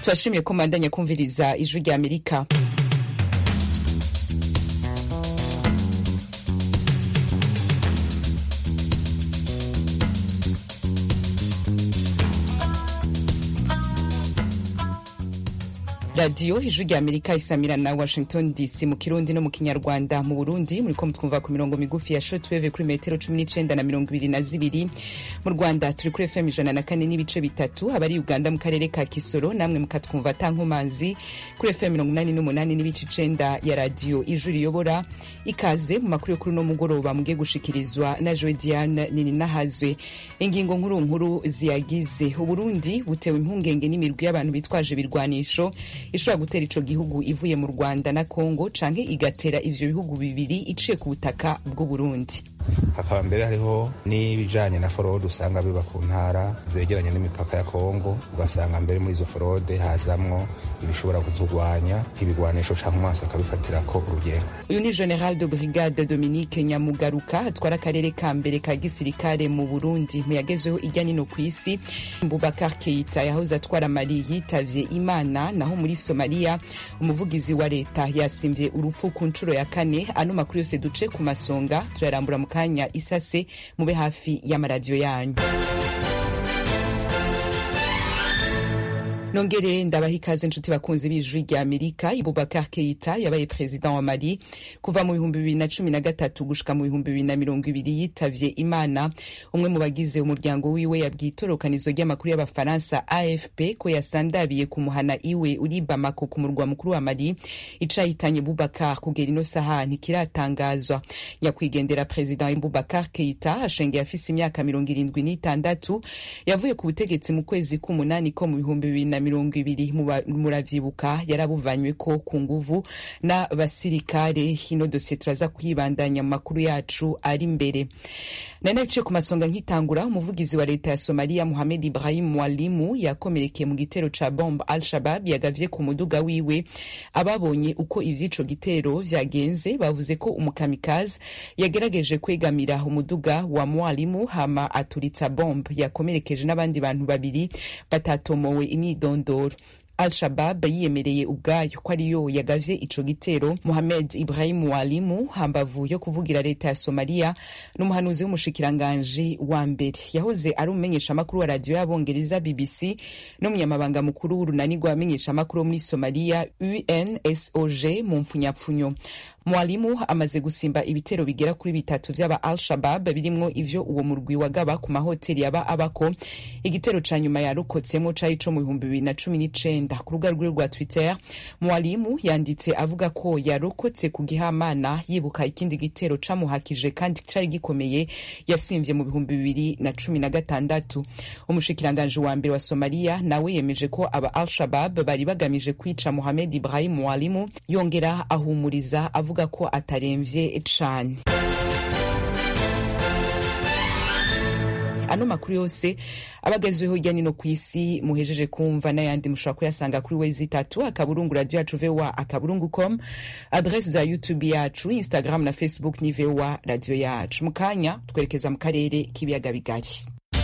turashimye ko mandanya kumviriza ijwi rya amerika radiyo ijwi rya amerika isamira na washington dc mu kirundi no mu kinyarwanda mu burundi muriko mutwumva ku mirongo migufi ya shortwave kuri metero cumi n'icenda na mirongo ibiri na zibiri mu rwanda turi kuri fm ijana na kane n'ibice bitatu abari uganda mu karere ka kisoro namwe mukatwumva atankomanzi kuri fm mirongo inani n'umunani n'ibice icenda ya radiyo ijwi riyobora ikaze mu makuru yo kuri uno mugoroba mugiye gushikirizwa na joe diane nininahazwe ingingo nkuru nkuru ziyagize uburundi butewe impungenge n'imirwi y'abantu bitwaje ibirwanisho ishobora gutera ico gihugu ivuye mu rwanda na congo canke igatera ivyo bihugu bibiri iciye ku butaka bw'uburundi hakaba mbere hariho n'ibijanye na forode usanga biba ku ntara zegeranye n'imipaka ya kongo ugasanga mbere muri izo forode hazamwo ibishobora kuturwanya nk'ibigwanisho canke umwasi akabifatirako urugero uyu ni general de brigade dominique nyamugaruka atwara akarere ka mbere ka gisirikare mu burundi mu yagezweho irya nino ku isi bubakar keita yahoze atwara mali yitavye imana naho muri somaliya umuvugizi wa leta yasimvye urupfu ku nshuro ya kane ano makuru yose duce ku masonga turayarambura mu kanya isase mube hafi y'amaradiyo yanyu nongere ndabaha ikaze nshuti bakunzi b'ijwi rya amerika ibubakar keita yabaye perezida wa mali kuva mu bihumbi bibiri na cumi na gatatu gushika mu bihumbi bibiri na mirongo ibiri yitavye imana umwe mu bagize umuryango wiwe yabwiye itorokanizo ry'amakuru y'abafaransa afp ko yasandabiye ku muhana iwe uri bamako ku murwa mukuru wa mali icahitanye bubakar kugera ino saha ntikiratangazwa nyakwigendera perezida bubakar keita ashengeye afise imyaka mirongo irindwi n'itandatu yavuye ku butegetsi mu kwezi k'umunani ko mu bihumbi bibiri na mirongo ibiri muravyibuka yarabuvanyweko ku nguvu n'abasirikare ino dosiye turaza kwibandanya mu makuru yacu ari imbere nari nabiciye ku masonga nkitangura umuvugizi wa leta ya somaliya muhamed ibrahim mwalimu yakomerekeye mu gitero ca bombe al shabab yagavye ku muduga wiwe ababonye uko ivy'ico gitero vyagenze bavuze ko umukamikazi yagerageje kwegamira umuduga wa mwalimu hama aturitsa bombe yakomerekeje n'abandi bantu babiri batatomowe imyido ndondoro al-shabab yiyemereye ubwayo ko ariyo yagavye ico gitero muhamed ibrahim walimu hambavu yo kuvugira leta ya somaliya n'umuhanuzi w'umushikiranganji wa mbere yahoze ari umumenyeshamakuru wa radiyo y'abongereza bbc n'umunyamabanga mukuru w'urunani rw'abamenyeshamakuru wo muri somaliya unsoj mu mpfunyapfunyo mwalimu amaze gusimba ibitero bigera kuri bitatu vy'aba al-shabab birimwo ivyo uwo murwi wagaba ku mahoteli yaba abako igitero ca nyuma yarokotsemo cari co mu bihumbi bibiri na cumi n'icenda ku rubuga rwiwe rwa twitter mwalimu yanditse avuga ko yarokotse ku gihamana yibuka ikindi gitero camuhakije kandi cari gikomeye yasimvye mu bihumbi bibiri na cumi na gatandatu umushikiranganji wa mbere wa somaliya nawe yemeje ko aba al-shabab bari bagamije kwica muhamed ibrahim mwalimu yongera ahumuriza avuga ko ataremvye cane ano makuru yose abagezweho hirya nino ku isi muhejeje kumva n'ayandi mushobora kuyasanga kuri wezi itatu akaburungu radio yacu voa akaburungu com adrese za youtube yacu instagram na facebook ni voa radio yacu mu kanya twerekeza mu karere k'ibiyaga bigari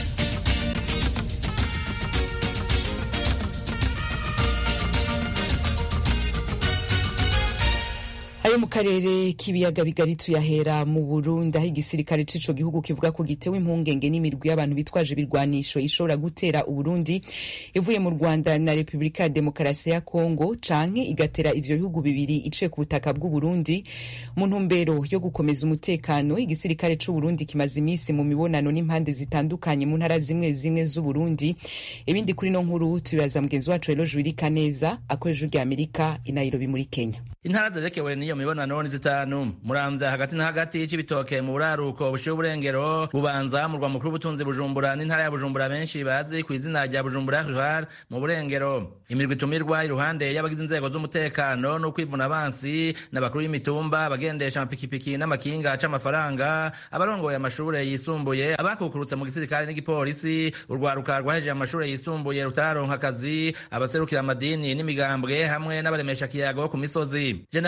ayo mu karere k'ibiyaga bigari tuyahera mu burundi aho igisirikare c'ico gihugu kivuga ko gitewe impungenge n'imirwi y'abantu bitwaje ibirwanisho ishobora gutera uburundi ivuye mu rwanda na repubulika ya demokarasi ya kongo canke igatera ivyo bihugu bibiri iciye ku butaka bw'uburundi mu ntumbero yo gukomeza umutekano igisirikare c'uburundi kimaze imisi mu mibonano n'impande zitandukanye mu ntara zimwe zimwe z'uburundi ibindi kuri no nkuru tubibaza mugenzi wacu rero jurika neza akoresha rya amerika i nairobi muri kenya intara zerekewe n'iyo mibonano ni zitanu muramvya hagati na hagati c'ibitoke mu buraruko bushiye uburengero bubanza murwa mukuru w'ubutunzi bujumbura n'intara ya bujumbura benshi bazi ku izina rya bujumbura rural mu burengero imirwi itumirwa iruhande y'abagize inzego z'umutekano no kwivuna abansi n'abakuru y'imitumba abagendesha amapikipiki n'amakinga c'amafaranga abarongoye amashure yisumbuye abakukurutse mu gisirikare n'igipolisi urwaruka rwahejeje amashure yisumbuye rutararonka akazi abaserukira amadini n'imigambwe hamwe n'abaremesha kiyago ku misozi general de brigade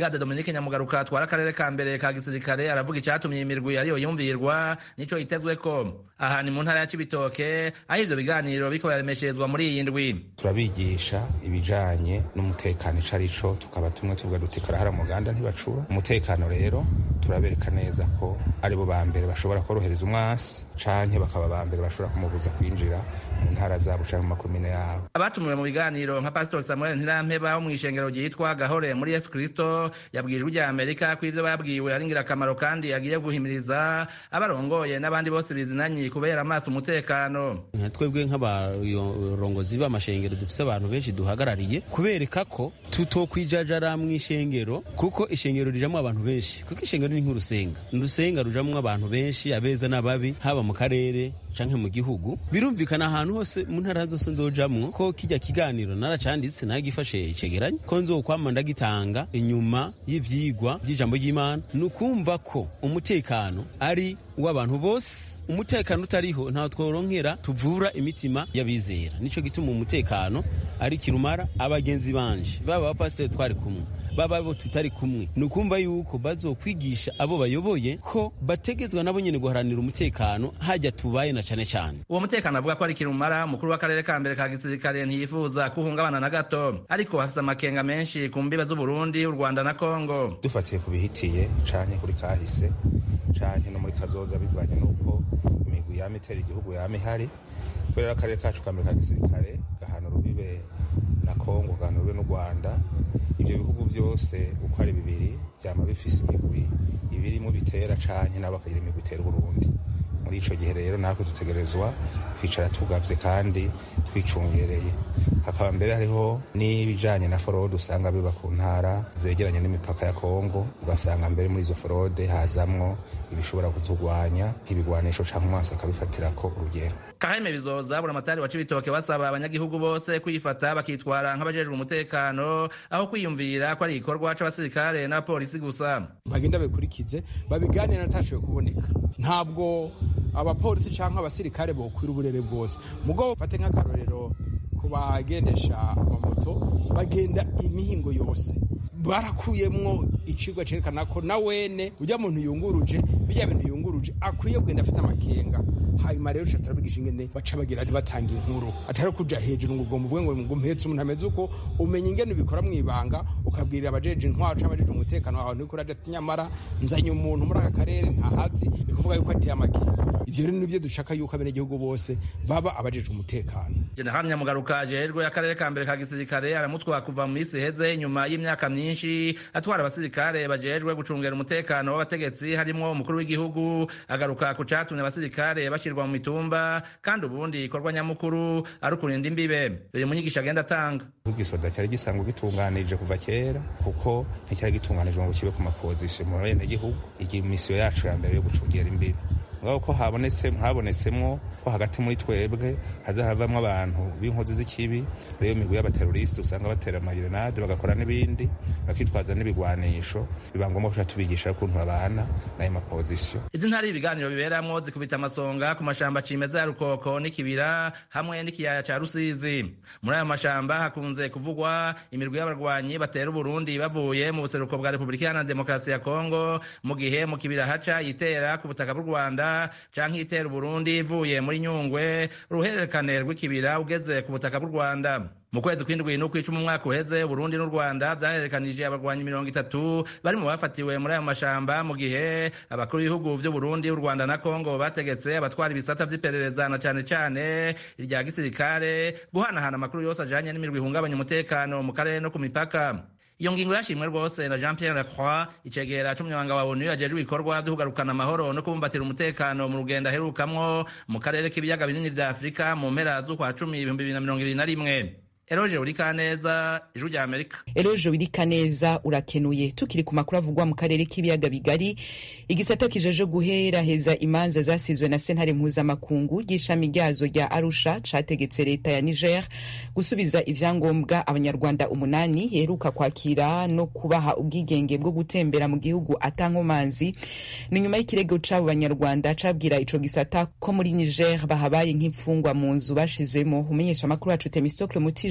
brigade dominique nyamugaruka atwara akarere ka mbere ka gisirikare aravuga icatumye iyi mirwi ariyo yumvirwa nico yitezweko aha ni mu ntara ya cibitoke aho ivyo biganiro biriko biraremesherezwa muri iyi ndwi turabigisha ibijanye n'umutekano ico arico tukaba tumwe tuvuga duti karahara muganda ntibacura umutekano rero turabereka neza ko aribo ba mbere bashobora korohereza umwasi canke bakaba ba mbere bashobora kumubuza kwinjira mu ntara zabo canke mu makomine yabo abatumiwe mu biganiro nka pastor samuel ntirampeba wo mw'ishengero ryitwa gahore muri yesu kristo yabwiye ijwi rya amerika ko ivyo babwiwe ari ingirakamaro kandi agiye guhimiriza abarongoye n'abandi bose bizinanyi kubera amaso umutekano twebwe nk'abarongozi b'amashengero dufise abantu benshi duhagarariye kubereka ko tutokwijajara mw'ishengero kuko ishengero rijamwo abantu benshi kuko ishengero ni nk'urusenga urusenga rujamwo abantu benshi abeza n'ababi haba mu karere canke mu gihugu birumvikana ahantu hose mu ntara zose ndojamwo ko kijya kiganiro naracanditse nagifashe icegeranyo ko nzokwama ndagitanga inyuma y'ivyigwa vy'ijambo ry'imana ni ukumva ko umutekano ari w'abantu bose umutekano utariho ntaho tworonkera tuvura imitima y'abizera nico gituma umutekano ari kirumara abagenzi banje baba abapasiteri twari kumwe baba abo tutari kumwe ni ukumva yuko bazokwigisha abo bayoboye ko bategezwa nabo nyene guharanira umutekano hajya tubaye na cane cane uwo mutekano avuga ko ari kirumara umukuru w'akarere ka mbere ka gisirikare ntiyifuza kuhungabana na gato ariko hafise amakenga menshi ku mbibe z'uburundi u rwanda na kongo dufatiye ku bihitiye canke kuri kahise canke no muri kazoza bivanye n'uko imigwi yama itera igihugu yama ihari kubera akarere kacu ka mbere ka gisirikare gahana urubibe na kongo gahana urubibe n'u rwanda ivyo bihugu vyose uko ari bibiri vyama bifise imigwi ibirimo bitera canke nabo bakagira imigwi itera uburundi muri ico gihe rero natwe dutegerezwa kwicara tugavye kandi twicungereye hakaba mbere hariho n'ibijanye na forode usanga biba ku ntara zegeranye n'imipaka ya kongo ugasanga mbere muri izo forode hazamwo ibishobora kutugwanya nk'ibigwanisho canke umwasi akabifatirako urugero kaheme bizoza buramatari wa cibitoke basaba abanyagihugu bose kwifata bakitwara nk'abajejwe umutekano aho kwiyumvira ko ari igikorwa c'abasirikare n'abapolisi gusa bagenda babikurikize babiganira natashoboye kuboneka ntabwo abapolisi canke abasirikare bokwira uburere bwose mugabo fate nk'akarorero ku bagendesha amamoto bagenda imihingo yose barakuyemwo icigwa cerekana ko na wene urya muntu yunguruje birya bintu yunguruje akwiye kugenda afite amakenga hanyuma rero uca turabigisha ingene baca bagira batanga inkuru atari kuja hejuru ngo ugomba uvuge ngo ngo mpetse umuntu ameze uko umenya ingene ubikora mw'ibanga ukabwirira abajeje intwaro canke abajeje umutekano wawe niko uraja ati nyamara nzanye umuntu muri aka karere ntahazi ni kuvuga yuko ateye amakenga ivyo rero nivyo dushaka yuko abenegihugu bose baba abajeje umutekano jenerali nyamugaruka ajejwe akarere ka mbere ka gisirikare aramutwara kuva mu misi iheze nyuma y'imyaka myinshi atwara abasirikare bajejwe gucungera umutekano w'abategetsi harimwo umukuru w'igihugu agaruka ku catumye abasirikare bashirwa mu mitumba kandi ubundi ikorwa nyamukuru ari ukurinda imbibe biri mu nyigisho agenda atanga igisoda cyari gisanzwe gitunganije kuva kera kuko nticyari gitunganije ngo kibe ku mapozisiyo mu benegihugu iyi misiyo yacu ya mbere yo gucungera imbibe ngaho ko habonetse habonetsemwo ko hagati muri twebwe haza havamwo abantu b'inkozi z'ikibi rero imigwi y'abateroriste usanga batera amagerenade bagakora n'ibindi bakitwaza n'ibigwanisho biba ngombwa kuca tubigisha ukuntu babana n'ayo mapozisiyo izi ntari ibiganiro biberamwo zikubita amasonga ku mashamba cimeza ya rukoko n'ikibira hamwe n'ikiyaya ca rusizi muri ayo mashamba hakunze kuvugwa imirwi y'abarwanyi batera uburundi bavuye mu buseruko bwa repubulika iharanira demokarasi ya kongo mu gihe mu kibira haca yitera ku butaka bw'u rwanda canke itera uburundi ivuye muri nyungwe uruhererekane rw'ikibira ugeze ku butaka bw'u rwanda mu kwezi kw'indwi n'ukw'icumi umwaka uheze uburundi n'u rwanda vyahererekanije abarwanyi mirongo itatu bari mu bafatiwe muri ayo mashamba mu gihe abakuru b'ibihugu vy'uburundi u rwanda na kongo bategetse abatwara ibisata vy'iperereza na cane cane irya gisirikare guhanahana amakuru yose ajanye n'imirwi ihungabanya umutekano mu karere no ku mipaka iyo ngingo yashimwe rwose na jean pierre lacroix icegera c'umunyamabanga wa onu ajejwe ibikorwa vyo kugarukana amahoro no kubumbatira umutekano mu rugendo aherukamwo mu karere k'ibiyaga binini vya afurika mu mpera z'ukwa cumi ibihumbi bibiri na mirongo ibiri na rimwe eroje urikaneza ijwi rya amerika eroje urikaneza urakenuye tukiri ku makuru avugwa mu karere k'ibiyaga bigari igisata kijeje guheraheza imanza zasizwe na sentare mpuzamakungu ry'ishami ryazo rya arusha categetse leta ya niger gusubiza ivyangombwa abanyarwanda umunani heruka kwakira no kubaha ubwigenge bwo gutembera mu gihugu atankomanzi ni nyuma y'ikirego c'abo banyarwanda cabwira ico gisata ko muri niger bahabaye nk'imfungwa mu nzu bashizwemo umenyesha amakuru wacu temistokle mutije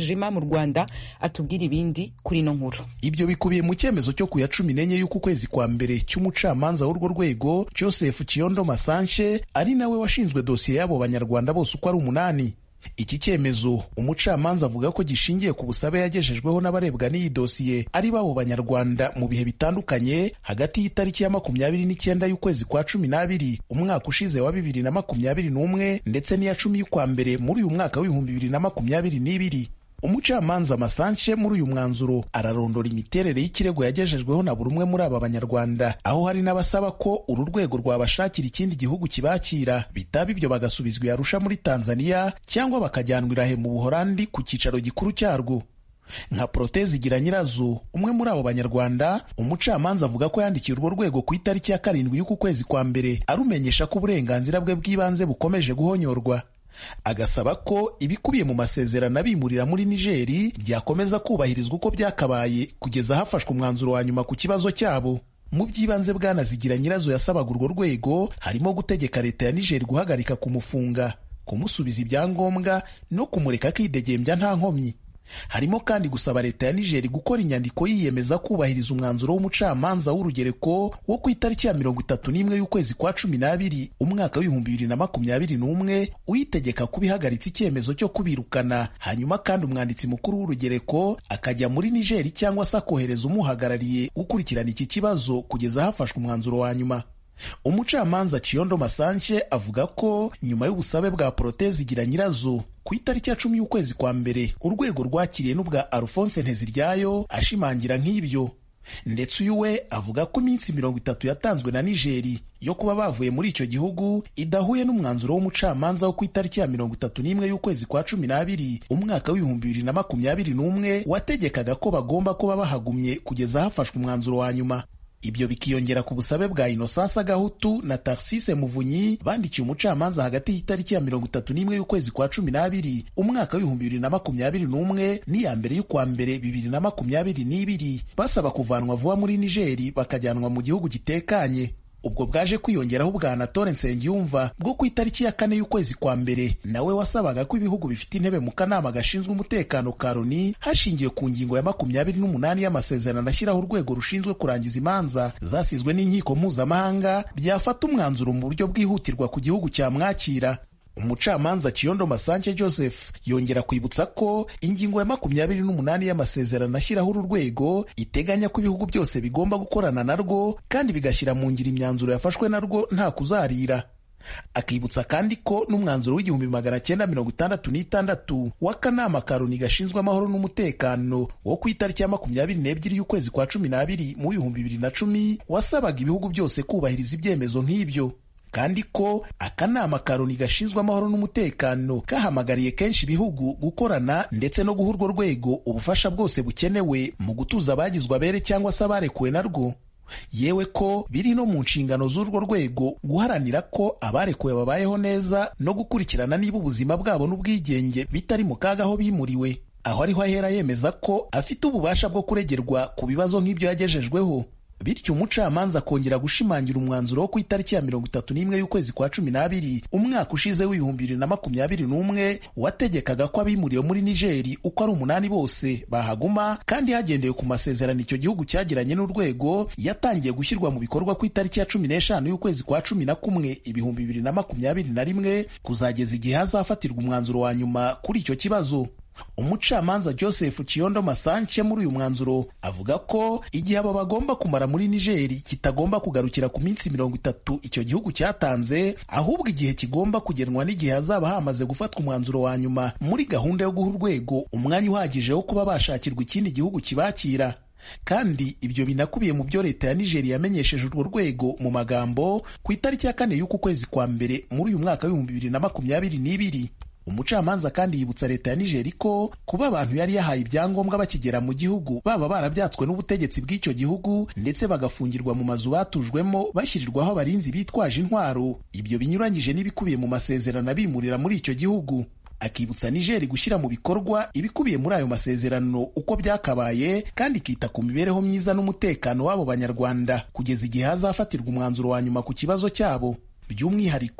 mwijima mu rwanda atubwira ibindi kuri ino nkuru ibyo bikubiye mu cyemezo cyo ku ya cumi n'enye y'uku kwezi kwa mbere cy'umucamanza w'urwo rwego joseph kiyondo masanche ari nawe washinzwe dosiye y'abo banyarwanda bose uko ari umunani iki cyemezo umucamanza avuga ko gishingiye ku busabe yagejejweho n'abarebwa n'iyi dosiye ari babo banyarwanda mu bihe bitandukanye hagati y'itariki ya makumyabiri n'icyenda y'ukwezi kwa cumi n'abiri umwaka ushize wa bibiri na makumyabiri n'umwe ndetse n'iya cumi y'ukwa mbere muri uyu mwaka w'ibihumbi bibiri na makumyabiri n'ibiri umucamanza masanche muri uyu mwanzuro ararondora imiterere y'ikirego yagejejweho na buri umwe muri aba banyarwanda aho hari n'abasaba ko uru rwego rwabashakira ikindi gihugu kibakira bitaba ibyo bagasubizwa yarusha muri tanzania cyangwa bakajyanwa irahe mu buhorandi ku cyicaro gikuru cyarwo nka protezi igira nyirazo umwe muri abo banyarwanda umucamanza avuga ko yandikiye urwo rwego ku itariki ya karindwi y'uku kwezi kwa mbere arumenyesha ko uburenganzira bwe bw'ibanze bukomeje guhonyorwa agasaba ko ibikubiye mu masezerano abimurira muri nigeri byakomeza kubahirizwa uko byakabaye kugeza hafashwe umwanzuro wa nyuma ku kibazo cyabo mu by'ibanze bwanazigira nyirazo yasabaga urwo rwego harimo gutegeka leta ya nigeri guhagarika kumufunga kumusubiza ibyangombwa no kumureka akidegembya nta nkomyi harimo kandi gusaba leta ya nigeri gukora inyandiko yiyemeza kubahiriza umwanzuro w'umucamanza w'urugereko wo ku itariki ya mirongo itatu n'imwe y'ukwezi kwa cumi n'abiri umwaka w'ibihumbi bibiri na makumyabiri n'umwe uyitegeka kuba ihagaritse icyemezo cyo kubirukana hanyuma kandi umwanditsi mukuru w'urugereko akajya muri nigeri cyangwa se akohereza umuhagarariye gukurikirana iki kibazo kugeza hafashwe umwanzuro wa nyuma umucamanza Chiyondo Masanche avuga ko nyuma y'ubusabe bwa Protezi igira nyirazo ku itariki ya cumi y'ukwezi kwa mbere urwego rwakiriye n'ubwa Alphonse Nteziryayo ashimangira nk'ibyo ndetse uyu we avuga ko iminsi mirongo itatu yatanzwe na Nigeri yo kuba bavuye muri icyo gihugu idahuye n'umwanzuro w'umucamanza wo ku itariki ya mirongo itatu n'imwe y'ukwezi kwa cumi n'abiri umwaka w'ibihumbi bibiri na makumyabiri n'umwe wategekaga ko bagomba kuba bahagumye kugeza hafashwe umwanzuro wa nyuma ibyo bikiyongera ku busabe bwa Innocence Gahutu na Tarsise Muvunyi bandikiye umucamanza hagati y'itariki ya mirongo itatu n'imwe y'ukwezi kwa cumi n'abiri umwaka w'ibihumbi bibiri na makumyabiri n'umwe n'iya mbere y'ukwa mbere bibiri na makumyabiri n'ibiri basaba kuvanwa vuba muri Nigeri bakajyanwa mu gihugu gitekanye ubwo bwaje kwiyongeraho ubwa Anatole Nsengiyumva bwo ku itariki ya kane y'ukwezi kwa mbere nawe wasabaga ko ibihugu bifite intebe mu kanama gashinzwe umutekano ka Loni hashingiwe ku ngingo ya makumyabiri n'umunani y'amasezerano ashyiraho urwego rushinzwe kurangiza imanza zasizwe n'inkiko mpuzamahanga byafata umwanzuro mu buryo bwihutirwa ku gihugu cyamwakira umucamanza Kiyondo Masanche Joseph yongera kwibutsa ko ingingo ya makumyabiri n'umunani y'amasezerano ashyiraho uru rwego iteganya ko ibihugu byose bigomba gukorana narwo kandi bigashyira mu ngiro imyanzuro yafashwe narwo nta kuzarira akibutsa kandi ko n'umwanzuro w'igihumbi magana cyenda mirongo itandatu n'itandatu w'akanama ka Loni gashinzwe amahoro n'umutekano wo ku itariki ya makumyabiri n'ebyiri y'ukwezi kwa cumi n'abiri mu bihumbi bibiri na cumi wasabaga ibihugu byose kubahiriza ibyemezo nk'ibyo kandi ko akanama ka Loni gashinzwe amahoro n'umutekano kahamagariye kenshi ibihugu gukorana ndetse no guha urwo rwego ubufasha bwose bukenewe mu gutuza abagizwe abere cyangwa se abarekuwe narwo yewe ko biri no mu nshingano z'urwo rwego guharanira ko abarekuwe babayeho neza no gukurikirana niba ubuzima bwabo n'ubwigenge bitari mu kaga aho bimuriwe aho ariho ahera yemeza ko afite ububasha bwo kuregerwa ku bibazo nk'ibyo yagejejweho bityo umucamanza akongera gushimangira umwanzuro wo ku itariki ya mirongo itatu n'imwe y'ukwezi kwa cumi n'abiri umwaka ushize w'ibihumbi bibiri na makumyabiri n'umwe wategekaga ko abimuriwe muri nigeri uko ari umunani bose bahaguma kandi hagendewe ku masezerano icyo gihugu cyagiranye n'urwego yatangiye gushyirwa mu bikorwa ku itariki ya cumi n'eshanu y'ukwezi kwa cumi na kumwe ibihumbi bibiri na makumyabiri na rimwe kuzageza igihe hazafatirwa umwanzuro wa nyuma kuri icyo kibazo umucamanza joseph kiyondo masanche muri uyu mwanzuro avuga ko igihe aba bagomba kumara muri nigeri kitagomba kugarukira ku minsi mirongo itatu icyo gihugu cyatanze ahubwo igihe kigomba kugenwa n'igihe hazaba hamaze gufatwa umwanzuro wa nyuma muri gahunda yo guha urwego umwanya uhagije wo kuba bashakirwa ikindi gihugu kibakira kandi ibyo binakubiye mu byo leta ya nigeri yamenyesheje urwo rwego mu magambo ku itariki ya kane y'uku kwezi kwa mbere muri uyu mwaka w'ibihumbi bibiri na makumyabiri n'ibiri umucamanza kandi yibutsa leta ya nigeri ko kuba abantu yari yahaye ibyangombwa bakigera mu gihugu baba barabyatswe n'ubutegetsi bw'icyo gihugu ndetse bagafungirwa mu mazu batujwemo bashyirirwaho abarinzi bitwaje intwaro ibyo binyuranyije n'ibikubiye mu masezerano abimurira muri icyo gihugu akibutsa nigeri gushyira mu bikorwa ibikubiye muri ayo masezerano uko byakabaye kandi ikita ku mibereho myiza n'umutekano w'abo banyarwanda kugeza igihe hazafatirwa umwanzuro wa nyuma ku kibazo cyabo by'umwihariko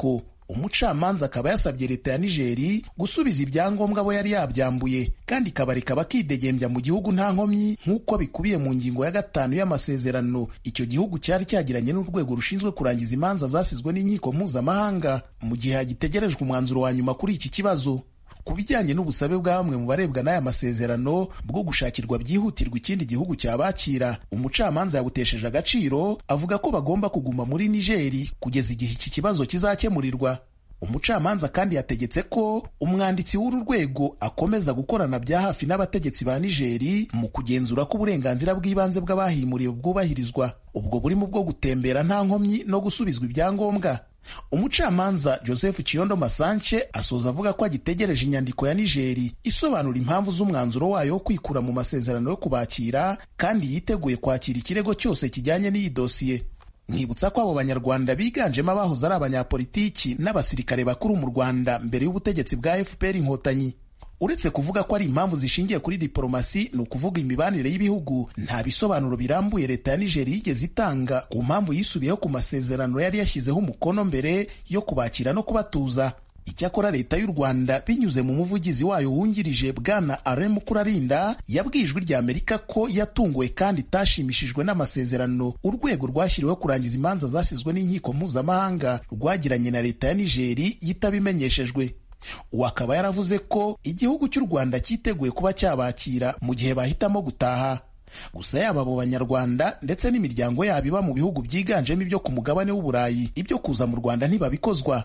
umucamanza akaba yasabye leta ya nigeri gusubiza ibyangombwa abo yari yabyambuye kandi ikabareka bakidegembya mu gihugu nta nkomyi nk'uko bikubiye mu ngingo ya gatanu y'amasezerano icyo gihugu cyari cyagiranye n'urwego rushinzwe kurangiza imanza zasizwe n'inkiko mpuzamahanga mu gihe hagitegerejwe umwanzuro wa nyuma kuri iki kibazo ku bijyanye n'ubusabe bwa bamwe mu barebwa n'aya masezerano bwo gushakirwa byihutirwa ikindi gihugu cyabakira umucamanza yabutesheje agaciro avuga ko bagomba kuguma muri nigeri kugeza igihe iki kibazo kizakemurirwa umucamanza kandi yategetse ko umwanditsi w'uru rwego akomeza gukorana bya hafi n'abategetsi ba nigeri mu kugenzura ko uburenganzira bw'ibanze bw'abahimuriwe bwubahirizwa ubwo burimo bwo gutembera nta nkomyi no gusubizwa ibyangombwa umucamanza joseph kiyondo masanche asoza avuga ko agitegereje inyandiko ya nigeri isobanura impamvu z'umwanzuro wayo wo kwikura mu masezerano yo kubakira kandi yiteguye kwakira ikirego cyose kijyanye n'iyi dosiye nkibutsa ko abo banyarwanda biganjemo abahoze ari abanyapolitiki n'abasirikare bakuru mu rwanda mbere y'ubutegetsi bwa fpr inkotanyi uretse kuvuga ko ari impamvu zishingiye kuri diporomasi ni ukuvuga imibanire y'ibihugu nta bisobanuro birambuye leta ya nigeri yigeze itanga ku mpamvu yisubiyeho ku masezerano yari yashyizeho umukono mbere yo kubakira no kubatuza icyakora leta y'u rwanda binyuze mu muvugizi wayo wungirije bwana are mukurarinda yabwiye ijwi rya amerika ko yatunguwe kandi itashimishijwe n'amasezerano urwego rwashyiriweho kurangiza imanza zasizwe n'inkiko mpuzamahanga rwagiranye na leta ya nigeri yitabimenyeshejwe uwo akaba yaravuze ko igihugu cy'u rwanda cyiteguye kuba cyabakira mu gihe bahitamo gutaha gusa yaba abo banyarwanda ndetse n'imiryango yabo iba mu bihugu byiganjemo ibyo ku mugabane w'uburayi ibyo kuza mu rwanda ntibabikozwa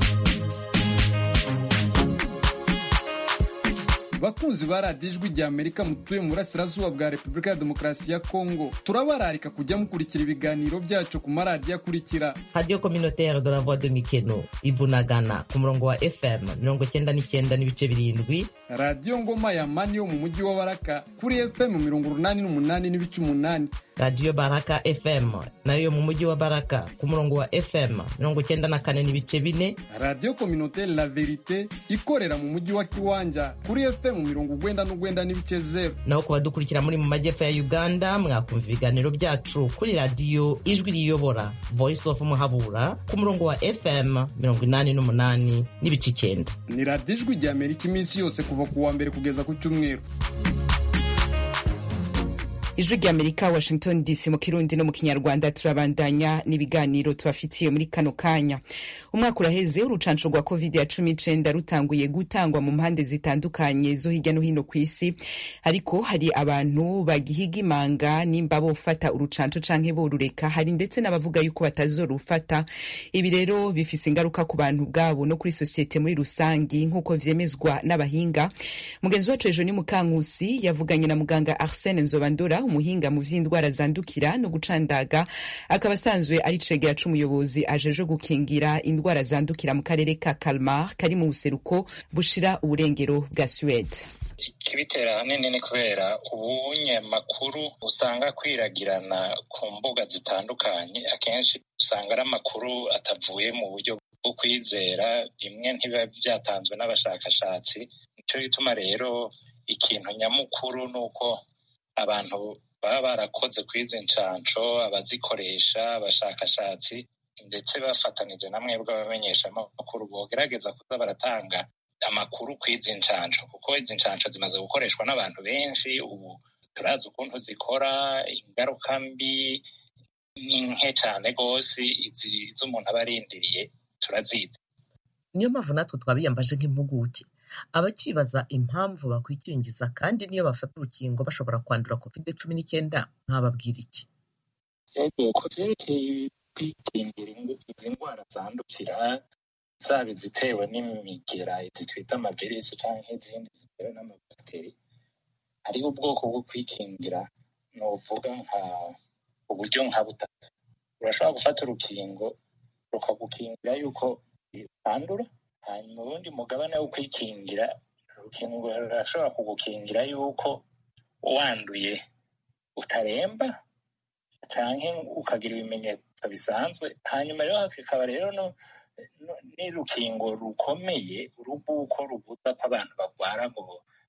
bakunzi ba radiyo ijwi rya amerika mutuye mu burasirazuba bwa repubulika ya demokarasi ya kongo turabararika kujya mukurikira ibiganiro byacu ku maradiyo akurikira radiyo kominotere de la voix de mikeno ibunagana ku murongo wa fm mirongo cyenda n'icyenda n'ibice birindwi radiyo ngoma ya mani yo mu mujyi wa baraka kuri fm mirongo urunani n'umunani n'ibice umunani radiyo baraka fm nayo yo mu mujyi wa baraka ku murongo wa fm mirongo cyenda na kane n'ibice bine radiyo kominotere la verite ikorera mu mujyi wa kiwanja kuri fm mirongo ugwenda n'ugwenda n'ibice zeru naho ku badukurikira muri mu majyepfo ya uganda mwakumva ibiganiro byacu kuri radiyo ijwi riyobora voice of muhabura ku murongo wa fm mirongo inani n'umunani n'ibice icyenda ni radiyo ijwi rya amerika iminsi yose kuva ku wa mbere kugeza ku cyumweru ijwi rya amerika washington dc mu kirundi no mu kinyarwanda turabandanya n'ibiganiro tubafitiye muri kano kanya umwaka uraheze urucanco rwa covid ya cumi n'icenda rutanguye gutangwa mu mpande zitandukanye zo hirya no hino ku isi ariko hari abantu bagihiga imanga nimba bofata urucanco canke borureka hari ndetse n'abavuga yuko batazorufata ibi rero bifise ingaruka ku bantu bwabo no kuri sosiyete muri rusangi nk'uko vyemezwa n'abahinga mugenzi wacu ejo ni mukankusi yavuganye na muganga arsene nzobandora umuhinga mu vy'indwara zandukira no gucandaga akaba asanzwe ari cegera c'umuyobozi ajeje gukingira indwara zandukira mu karere ka Kalmar kari mu buseruko bushira uburengero bwa Suède ikibitera ahanini ni kubera ubunyamakuru usanga kwiragirana ku mbuga zitandukanye akenshi usanga ari amakuru atavuye mu buryo bwo kwizera bimwe ntibiba byatanzwe n'abashakashatsi nicyo gituma rero ikintu nyamukuru ni uko abantu baba barakoze kuri izi nshansho abazikoresha abashakashatsi ndetse bafatanije na mwebwe abamenyesha amakuru bogerageza kuza baratanga amakuru ku izi nshansho kuko izi nshansho zimaze gukoreshwa n'abantu benshi ubu turazi ukuntu zikora ingaruka mbi ni nke cyane rwose izi z'umuntu aba arindiriye turazizi niyo mpamvu natwe twabiyambaje nk'impuguke abakibaza impamvu bakwikingiza kandi niyo bafata urukingo bashobora kwandura covid cumi n'icyenda mwababwira iki yego ku byerekeye kwikingira izi ndwara zandukira zaba izitewe n'imigera izi twita amavirisi cyangwa izindi zitewe n'amabakiteri hariho ubwoko bwo kwikingira ni uvuga nka uburyo nka butatu urashobora gufata urukingo rukagukingira yuko utandura hanyuma ubundi mugabane wo kwikingira urukingo rurashobora kugukingira yuko wanduye utaremba cyangwa ukagira ibimenyetso bisanzwe hanyuma rero hakaba rero n'urukingo rukomeye urubuko rubuza ko abantu barwara ngo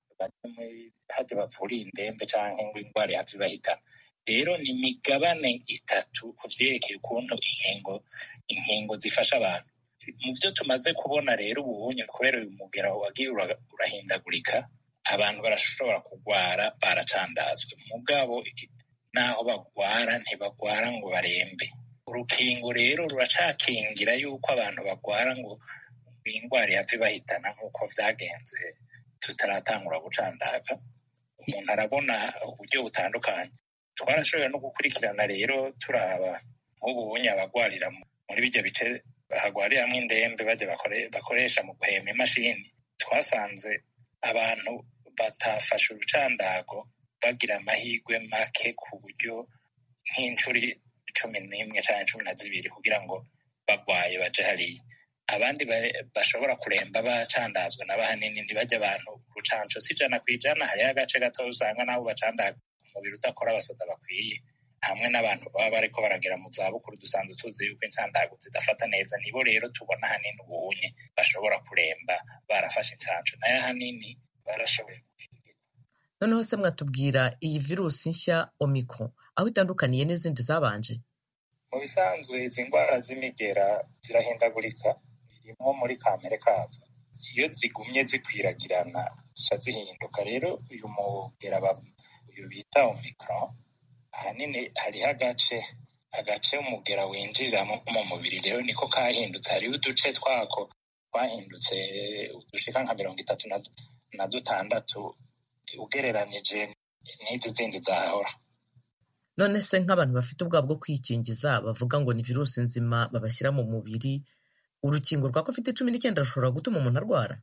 hajya bavura indembe cyangwa ngo indwara ihave ibahitana rero ni imigabane itatu ku byerekeye ukuntu inkingo inkingo zifasha abantu mu byo tumaze kubona rero ubunye kubera uyu mugera wagiye urahindagurika abantu barashobora kurwara baracandazwe mugabo n'aho bagwara ntibagwara ngo barembe urukingo rero ruracakingira yuko abantu bagwara ngo indwara ihave bahitana nk'uko byagenze tutaratangura gucandaga umuntu arabona uburyo butandukanye twarashoboye no gukurikirana rero turaba nk'ubu bunye abagwarira muri bijya bice hagwariramwo indembe bajya bakoresha mu guhema imashini twasanze abantu batafashe urucandago bagira amahirwe make ku buryo nk'inshuri cumi n'imwe cyangwa cumi na zibiri kugira ngo bagwaye baje hariya abandi bashobora kuremba bacandazwa na bahanini ntibajya abantu urucanco si ijana ku ijana hariho agace gato usanga nabo bacandaga umubiri udakora abasoda bakwiye hamwe n'abantu baba bariko baragera mu zabukuru dusanzwe tuzi yuko incandago zidafata neza nibo rero tubona hanini ubunye bashobora kuremba barafashe incanco nayo hanini barashoboye gukingira noneho se mwatubwira iyi virusi nshya omicron aho itandukaniye n'izindi zabanje mu bisanzwe izi ndwara z'imigera zirahindagurika birimo muri kamere kazo iyo zigumye zikwiragirana zica zihinduka rero uyu mugera uyu bita omicron ahanini hariho agace agace umugera winjiriramo mu mubiri rero niko kahindutse hariho uduce twako twahindutse udushika nka mirongo itatu na dutandatu ugereranije n'izi zindi zahahora none se nk'abantu bafite ubwabo bwo kwikingiza bavuga ngo ni virusi nzima babashyira mu mubiri urukingo rwa covid cumi n'icyenda rushobora gutuma umuntu arwara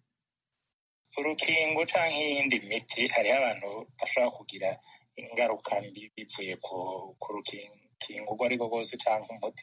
urukingo cyangwa iyindi miti hariho abantu bashobora kugira ingaruka mbi bivuye ku rukingo urwo ari rwo rwose cyangwa umuti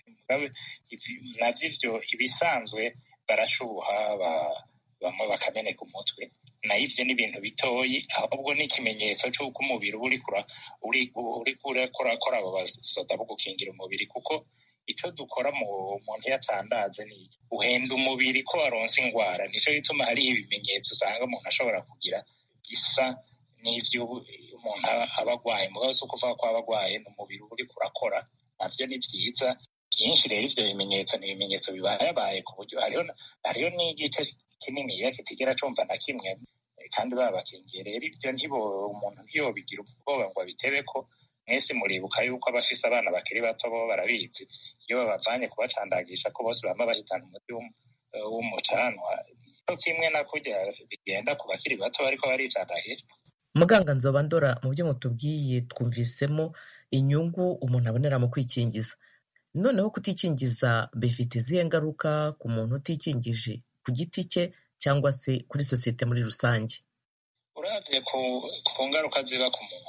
nabyo ibyo ibisanzwe barashuha bamwe bakameneka umutwe nayo ibyo ni ibintu bitoyi ahubwo ni ikimenyetso cy'uko umubiri uba uri kurakora abo basoda bo gukingira umubiri kuko icyo dukora mu muntu iyo atandaze ni uhenda umubiri ko waronse indwara nicyo gituma hariho ibimenyetso usanga umuntu ashobora kugira bisa n'ibyo umuntu aba agwaye mugabo si ukuvuga ko aba agwaye ni umubiri uba uri kurakora nabyo ni byiza byinshi rero ibyo bimenyetso ni ibimenyetso bibayabaye ku buryo hariho n'igice kinini iyo kitigera cumva na kimwe kandi babakingiye rero ibyo ntibo umuntu ntiyobigira ubwoba ngo abitebe ko mwese muribuka yuko abafise abana bakiri bato bo barabizi iyo babavanye kubacandagisha ko bose bama bahitana umuti w'umucanwa nico kimwe na kurya bigenda ku bakiri bato bariko baricandagisha muganga nzoba ndora mu byo mutubwiye twumvisemo inyungu umuntu abonera mu kwikingiza noneho kutikingiza bifite izihe ngaruka ku muntu utikingije ku giti cye cyangwa se kuri sosiyete muri rusange uravye ku ngaruka ziba ku muntu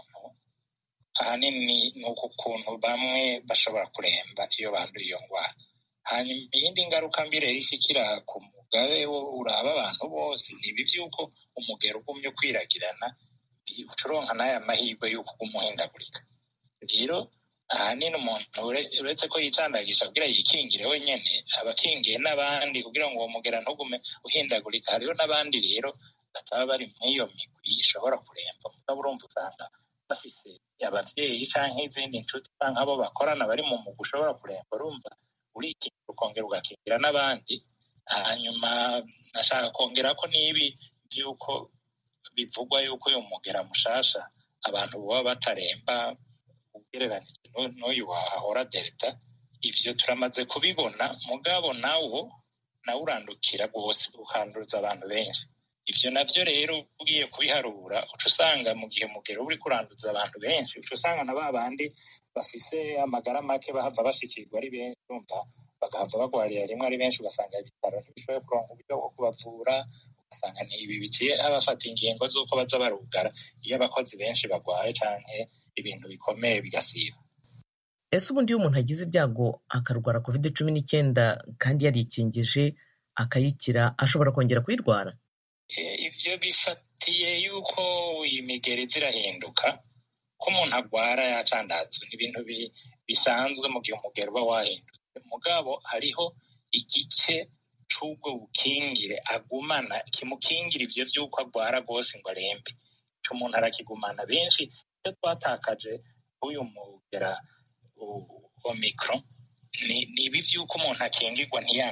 ahanini ni uku kuntu bamwe bashobora kuremba iyo banduye iyo ndwara hanyuma iyindi ngaruka mbi rero ishikira ku mugabe uraba abantu bose ni ibi vy'uko umugero ugumye ukwiragirana ucuronka n'aya mahirwe y'uko uguma uhindagurika rero ahanini umuntu uretse ko yicandagisha kugira yikingire wenyene aba akingiye n'abandi kugira ngo uwo mugera ntugume uhindagurika hariho n'abandi rero bataba bari mw'iyo migwi ishobora kuremba mugabo urumva usanga bafise abavyeyi canke izindi nshuti canke abo bakorana bari mu mugwi ushobora kuremba urumva urikingira ukongera ugakingira n'abandi hanyuma nashaka kongera ko n'ibi vy'uko bivugwa yuko uyu mugera mushasha abantu baba bataremba ugereranije n'uyu wahora delta ivyo turamaze kubibona mugabo nawo nawe urandukira rwose ukanduza abantu benshi ivyo navyo rero ugiye kubiharura uca usanga mu gihe umugero uri kuranduza abantu benshi uca usanga na ba bandi bafise amagara make bahava bashikirwa ari benshi urumva bagahava bagwarira rimwe ari benshi ugasanga ibitaro ntibishoboye kuronka uburyo bwo kubavura ugasanga ni ibi biciye abafata ingingo z'uko baza barugara iyo abakozi benshi bagwaye canke ibintu bikomeye bigasiba ese ubundi iyo umuntu agize ibyago akarwara covid cumi n'icyenda kandi yarikingije akayikira ashobora kongera kuyirwara ivyo bifatiye yuko imigeri zirahinduka ko umuntu agwara yacandazwe ni ibintu bisanzwe mu gihe umugero uba wahindutse mugabo hariho igice c'ubwo bukingire agumana kimukingira ivyo vy'uko agwara rwose ngo arembe ico umuntu arakigumana benshi ivyo twatakaje uyu mugera omicron ni ibi vy'uko umuntu akingirwa ntiyandure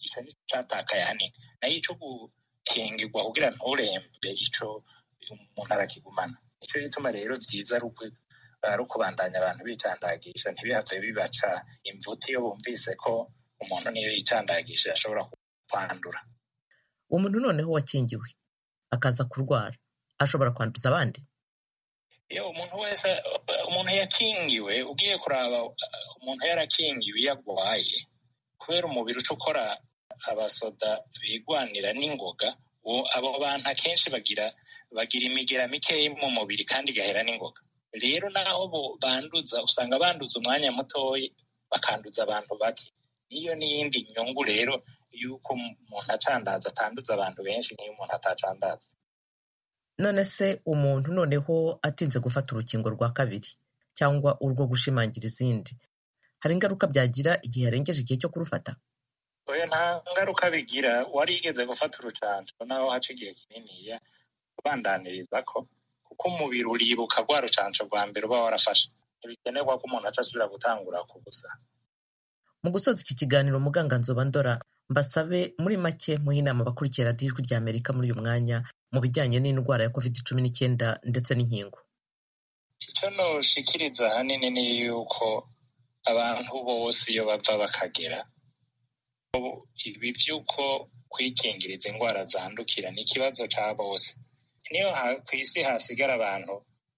ico ni catakaye hanini nayo ico gukingirwa kugira nturembe ico umuntu arakigumana nico gituma rero vyiza ari ukubandanya abantu bicandagisha ntibihave bibaca imvuti iyo bumvise ko umuntu niyo yicandagisha ashobora kwandura umuntu noneho wakingiwe akaza kurwara ashobora kwanduza abandi iyo umuntu wese umuntu yakingiwe ugiye kuraba umuntu yarakingiwe iyo agwaye kubera umubiri uca ukora abasoda bigwanira n'ingoga abo bantu akenshi bagira bagira imigera mikeya mu mubiri kandi igahera n'ingoga rero naho banduza usanga banduza umwanya mutoya bakanduza abantu bake niyo n'iyindi nyungu rero y'uko umuntu acandaza atanduza abantu benshi n'iyo umuntu atacandaza none se umuntu noneho atinze gufata urukingo rwa kabiri cyangwa urwo gushimangira izindi hari ingaruka byagira igihe yarengeje igihe cyo kurufata oya nta ngaruka bigira wari yigeze gufata urucanco naho haca igihe kininiya ubandaniriza ko kuko umubiri uribuka rwa rucanco rwa mbere uba warafashe ntibikenerwa ko umuntu aca asubira gutangura ku busa mu gusoza iki kiganiro muganga nzoba ndora mbasabe muri make muhe inama abakurikira radiyo ijwi rya amerika muri uyu mwanya mu bijyanye n'indwara ya covid cumi n'icyenda ndetse n'inkingo icyo noshikiriza ahanini ni yuko abantu bose iyo bava bakagera ibi by'uko kwikingiriza indwara zandukira ni ikibazo cya bose niyo ku isi hasigara abantu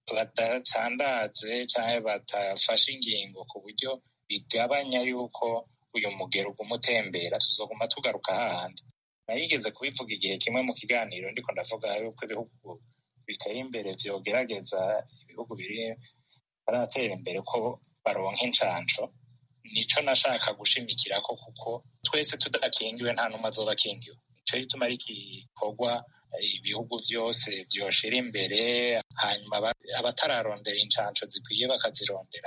badacandaze cyangwa batafashe ingingo ku buryo bigabanya yuko uyu mugero uguma utembera tuzoguma tugaruka hahandi nayigeze kubivuga igihe kimwe mu kiganiro ndiko ndavuga yuko ibihugu biteye imbere vyogerageza ibihugu biri baratera imbere ko baronka incanco nico nashaka gushimikirako kuko twese tudakingiwe nta n'umwe azoba akingiwe nico gituma ari igikorwa ibihugu vyose vyoshira imbere hanyuma abatararondera incanco zikwiye bakazirondera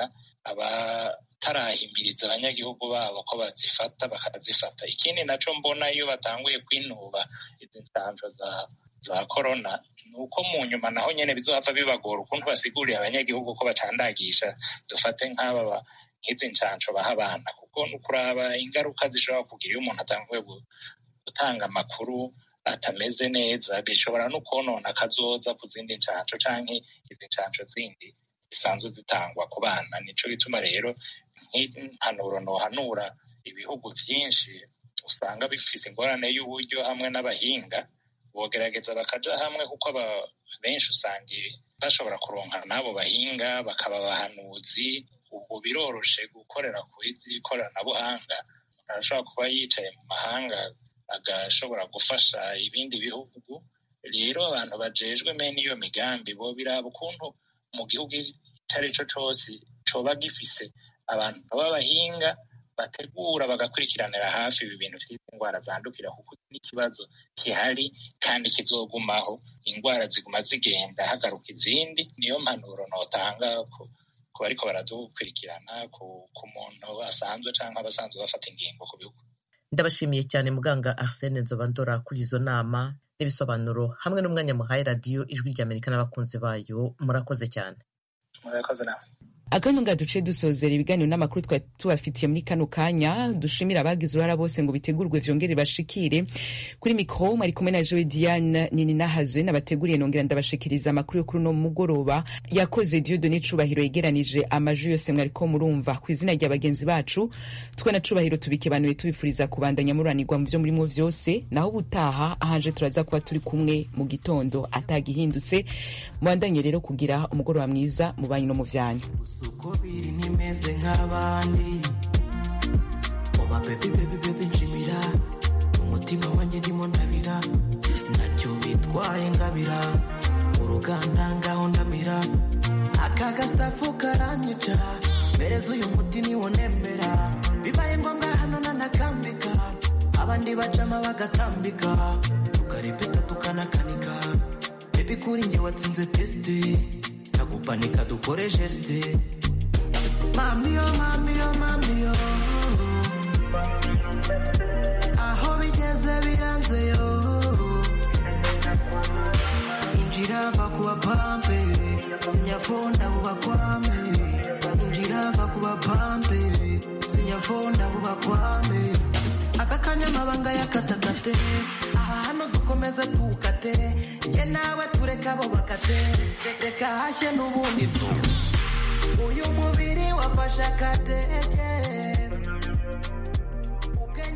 abatarahimiriza abanyagihugu babo ko bazifata bakazifata ikindi naco mbona iyo batanguye kwinuba izi ncanco za za korona ni uko mu nyuma naho nyene bizohava bibagora ukuntu basigurira abanyagihugu ko bacandagisha dufate nk'aba nk'izi ncanco baha abana kuko ni ukuraba ingaruka zishobora kugira iyo umuntu atanguye gutanga amakuru atameze neza bishobora no konona akazoza ku zindi ncanco canke izi ncanco zindi zisanzwe zitangwa ku bana nico gituma rero nk'impanuro nohanura ibihugu vyinshi usanga bifise ingorane y'uburyo hamwe n'abahinga bogerageza bakaja hamwe kuko benshi usanga bashobora kuronka n'abo bahinga bakaba abahanuzi ubu biroroshe gukorera ku izi koranabuhanga umuntu arashobora kuba yicaye mu mahanga agashobora gufasha ibindi bihugu rero abantu bajejwe mene iyo migambi bo biraba ukuntu mu gihugu icyo ari cyo cose coba gifise abantu b'abahinga bategura bagakurikiranira hafi ibi bintu vy'izi indwara zandukira kuko n'ikibazo gihari kandi kizogumaho indwara ziguma zigenda hagaruka izindi niyo mpanuro notanga ku bariko baradukurikirana ku muntu asanzwe canke abasanzwe bafata ingingo ku bihugu ndabashimiye cyane muganga arsene nzobandora kuri izo nama n'ibisobanuro hamwe n'umwanya muhaye radiyo ijwi ry'amerika n'abakunzi bayo murakoze cyane murakoze nawe akanya nga duce dusozera ibiganiro n'amakuru twari tubafitiye muri kano kanya dushimira abagize uruhara bose ngo bitegurwe vyongere bashikire kuri mikro mwari kumwe na Joe Diane nini nahazwe nabateguriye nongera ndabashikiriza amakuru yo kuri no mugoroba yakoze Dieudonné Cubahiro yegeranije amajwi yose mwariko murumva ku izina rya bagenzi bacu twe na Cubahiro tubikebanuye tubifuriza kubandanya muranirwa mu vyo murimo vyose naho ubutaha ahanje turaza kuba turi kumwe mu gitondo atagihindutse mubandanye rero kugira umugoroba mwiza mu banyu no mu vyanyu uko biri ntimeze nk'abandi oba bebi bebi bebi nshimira umutima wanjye ndimo ndabira nacyo bitwaye ngabira uruganda ngaho ndamira aka gasitafu karanyica mpereza uyu muti niwo nemera bibaye ngombwa hano nanakambika abandi bacama bagatambika tukarepeta tukanakanika bebi kuri njye watsinze tesite tagupanika dukore geste mamiyo mamiyo mamiyo aho bigeze biranze yo injira va kuba pampe sinyafunda buba kwame injira va kuba pampe sinyafunda buba kwame aka kanya amabanga y'akatakate aha hano dukomeze tukate ye nawe tureka abo bakate reka hashye n'ubundi tu uyu mubiri wafashe akatege